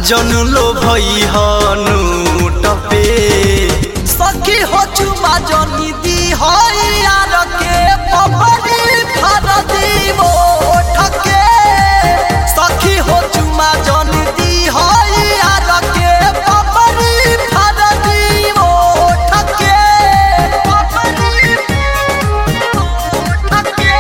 जन लो भई हनु टपे सखी हो चुमा जनी दी हई यार के पपड़ी फर दीवो ठके सखी हो चुमा जनी दी हई यार के पपड़ी फर दीवो ठके पपड़ी ठके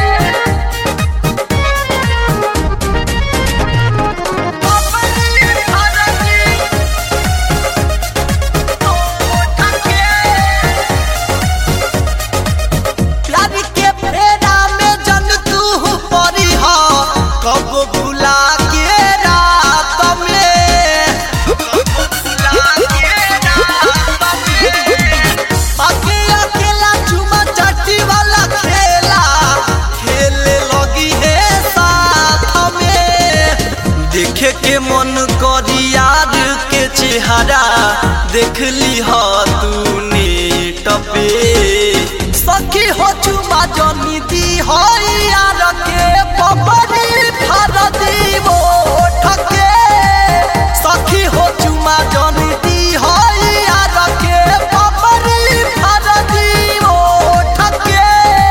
प्यार के फेरा में जन तू परी हा कब भुला के रात में भुला के रात में बाकी अकेला चुमा चाटी वाला खेला खेले लगी है साथ में देखे के मन करी यार के चेहरा देख ली हा तू नेट पे सखी हो चुमा जनी दी हो यार के पपड़ी फर दीवो ठके सखी हो चुमा जनी दी हो यार के पपड़ी फर दीवो ठके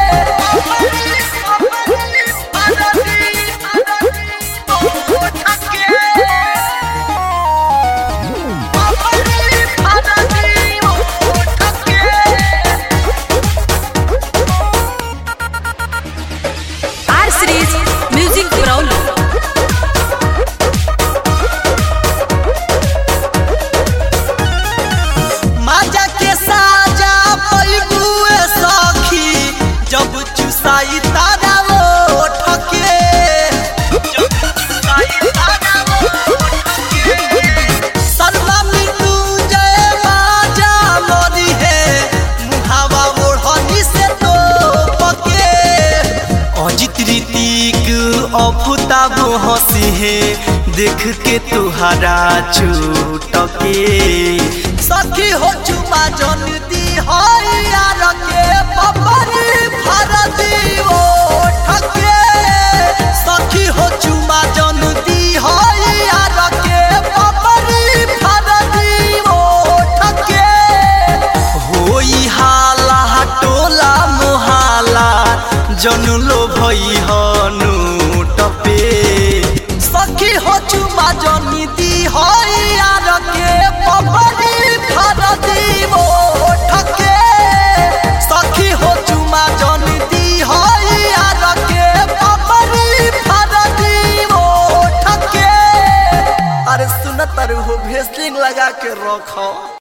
आर सीरीज म्यूजिक ब्राउन माजा के साजा पैगुए सखी जब चुसाई तारा वो ठके जब चुसाई तारा वो ठके सर्वा मृत्यु जय माजा मोदी है मुहावा ओढ़नी से तो पके अजित ऋतिक अफताब हंसी है देख के तुहरा छूटके सखी हो चुमा जन दी हो यार के पपरी भर दीवो ठके सखी हो चुमा जन दी हो यार के पपरी भर दीवो ठके होई हाला टोला मोहाला जन लो भई हनु टपे सखी हो चुमा जनी दी हो यार के पपड़ी फर दीवो ठके सखी हो चुमा जनी दी हो यार के पपड़ी फर दीवो ठके अरे सुनत हो भेसलिंग लगा के रखो